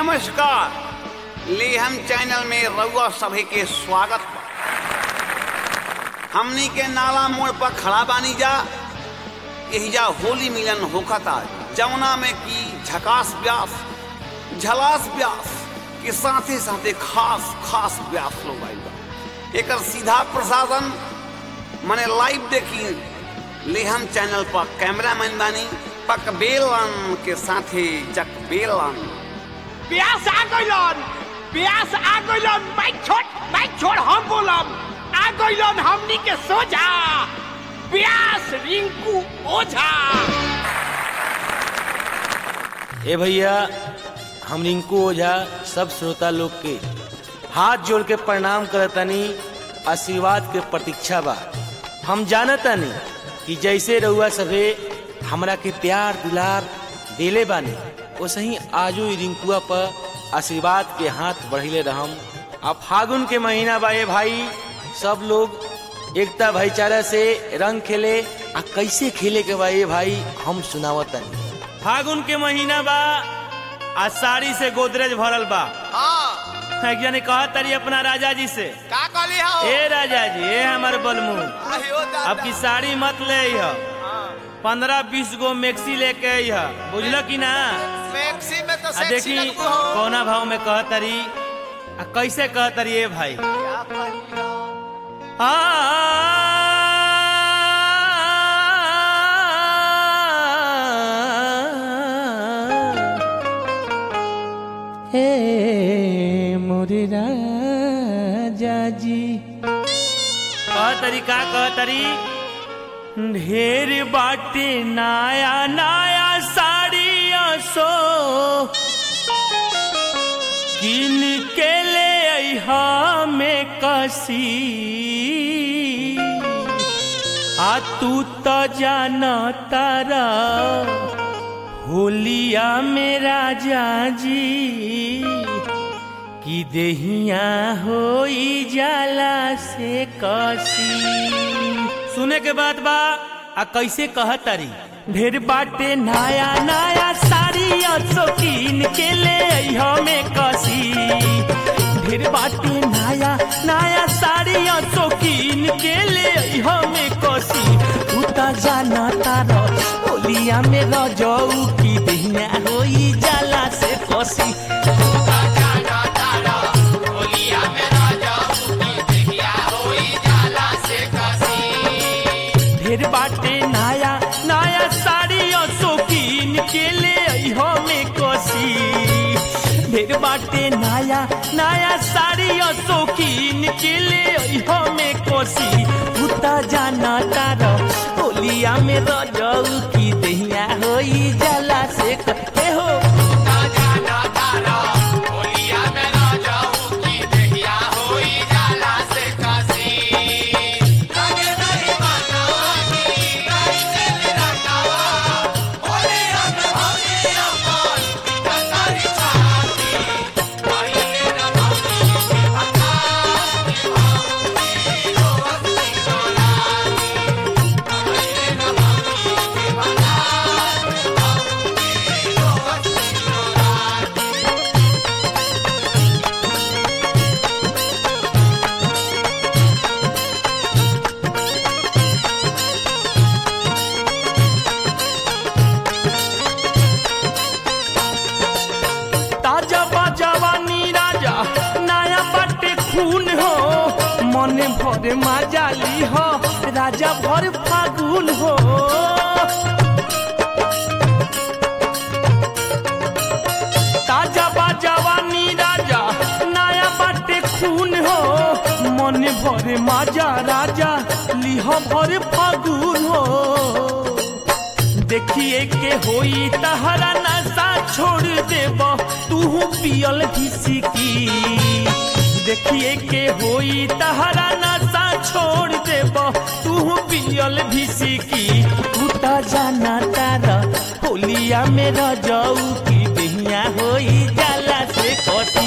नमस्कार लेहम चैनल में रउआ सभे के स्वागत बा हमनी के नाला मोड़ पर खड़ा बानी जा एहिजा होली मिलन होखता जमुना में की झकास व्यास झलास व्यास के साथे साथे खास खास व्यास लोग आइल बा एकर सीधा प्रसारण मने लाइव देखी लेहम चैनल पर कैमरामैन बानी पकबेलन के साथे जकबेलन प्यास आ गइलन प्यास आ गइलन बाइक छोड़ बाइक छोड़ हम बोलब आ गइलन हमनी के सोझा प्यास रिंकू ओझा ए भैया हम रिंकू ओझा सब श्रोता लोग के हाथ जोड़ के प्रणाम करतनी आशीर्वाद के प्रतीक्षा बा हम जानतानी कि जैसे रउआ सभे हमरा के प्यार दुलार देले बानी वैसे आजो ई रिंकुआ पर आशीर्वाद के हाथ बढ़िले रहम अब फागुन के महीना बा ए भाई सब लोग एकता भाईचारा से रंग खेले आ कैसे खेले के बा ए भाई हम सुनावतनी फागुन के महीना बा आ साड़ी से गोदरेज भरल बा हां एक जने कहा तरी अपना राजा जी से का कहली हो ए राजा जी ए हमर बलमू आहियो अब की साड़ी मत ले ह पंद्रह बीस गो मैक्सी लेके अइह बुझल की ना मैक्सी में तो आ देखी कौना भाव में कह तरी आ कैसे कह तरी ए भाई आ हे मोरे राजा जी कह तरी का कह तरी ढेर बाटे नया नया साड़िया सो किन के ले अइहा में कसी आ तू तो जाना तारा होलिया में राजा जी कि देहिया होई जाला से कसी सुने के बाद बा आ कैसे कह तारी ढेर बाटे नया नया साड़ी शौकीन के ले अइहो में कसी ढेर बाटे नया नया साड़ी शौकीन के ले अइहो में कसी तू त जाना तारो होलिया में रजऊ की देहिया होई जाला से कसी ढेर बाटे नया नया साड़ी शौकीन के ले अइहो में कोसी ढेर बाटे नया नया साड़ी शौकीन के ले अइहो में कोसी उता जाना तारो होलिया में रजऊ की दहिया होई जाला से कहे हो ताजा बाजावानी राजा नया बाटे खून हो मन भर माजाली हो राजा भर फागुन हो ताजा बाजावानी राजा नया बाटे खून हो मन भर माजा राजा लिह भर फागुन हो देखिए के होई तहरा नशा छोड़ देब तू पियल घिसकी देखिए के होई तहरा नशा छोड़ देब तू पियल घिसकी तू त जाना तारा होलिया में रजऊ की बेहिया होई जाला से कसी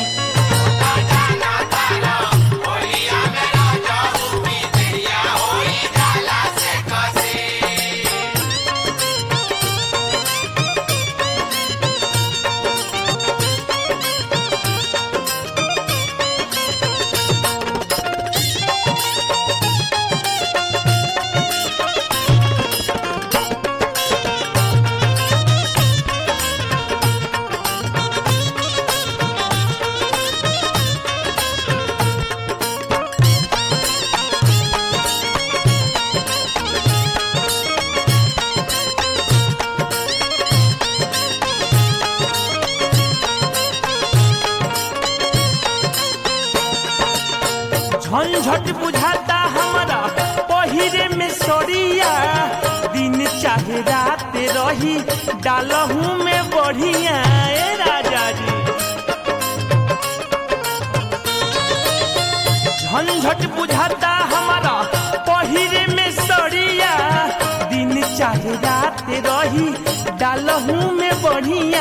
झंझट बुझाता हमारा पहिरे में सरिया दिन चाहे रात रही डालहू में बढ़िया ए राजा जी झंझट बुझाता हमारा पहिरे में सरिया दिन चाहे रात रही डालहू में बढ़िया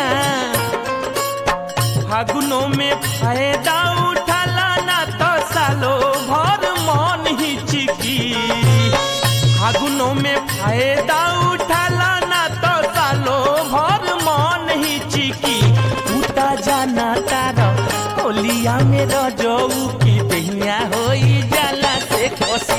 फागुनों में फायदा उठाला ना तो सालो भर मन ही चिकी फागुनों में फायदा उठाला ना तो सालो भर मन ही चिकी उता जाना तारा होलिया में रजऊ की दहिया होई जाला से खुशी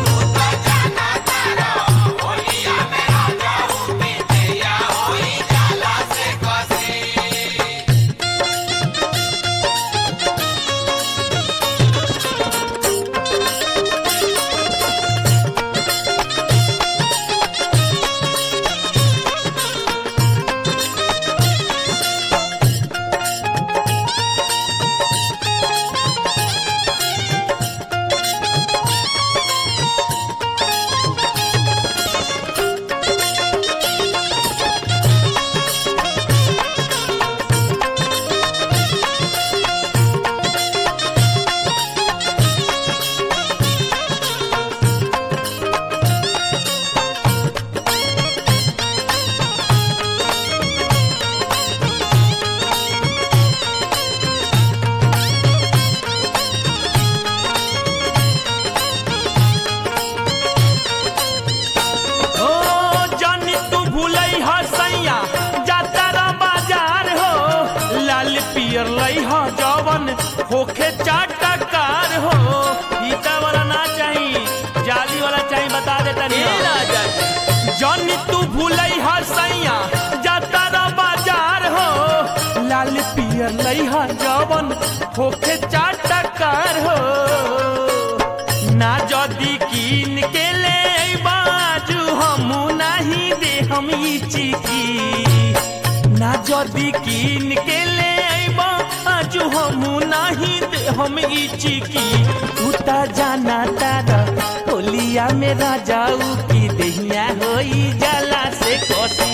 ओ जानी तू भूलई ह सैया जातारा बाजार हो लाल पियर लई ह जवन होखे चाटकार हो फीता वाला ना चाही जाली वाला चाही बता दे तनी राजा जानी तू भूलई ह सैया जातारा बाजार हो लाल पियर लई ह जवन होखे चाटकार हो ना जदी कीन के ले बाजू हम नहीं दे हम ई चिकी ना जदी कीन के ले बाजू हम नहीं दे हम ई चिकी उता जाना तारा होलिया में राजाऊ की दहिया होई जाला से कोसी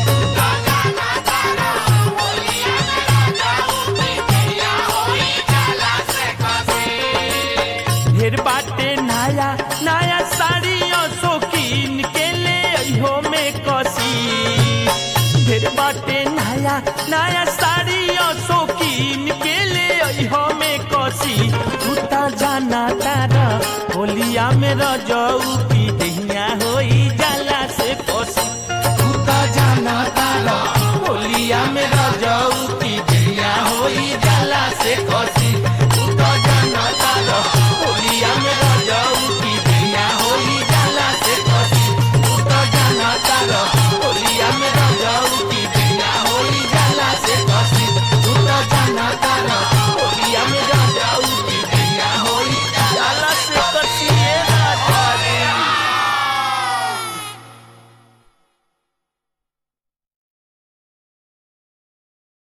ढेर बाटे नया नया साड़ियों शौकीन के ले अइहो में कसी ढेर बाटे नया नया साड़ियों शौकीन के ले अइहो में कसी उता जाना तारा होलिया में रजऊ की दहिया होई जाला से कसी उता जाना तारा होलिया में रजऊ की दहिया होई जाला से कसी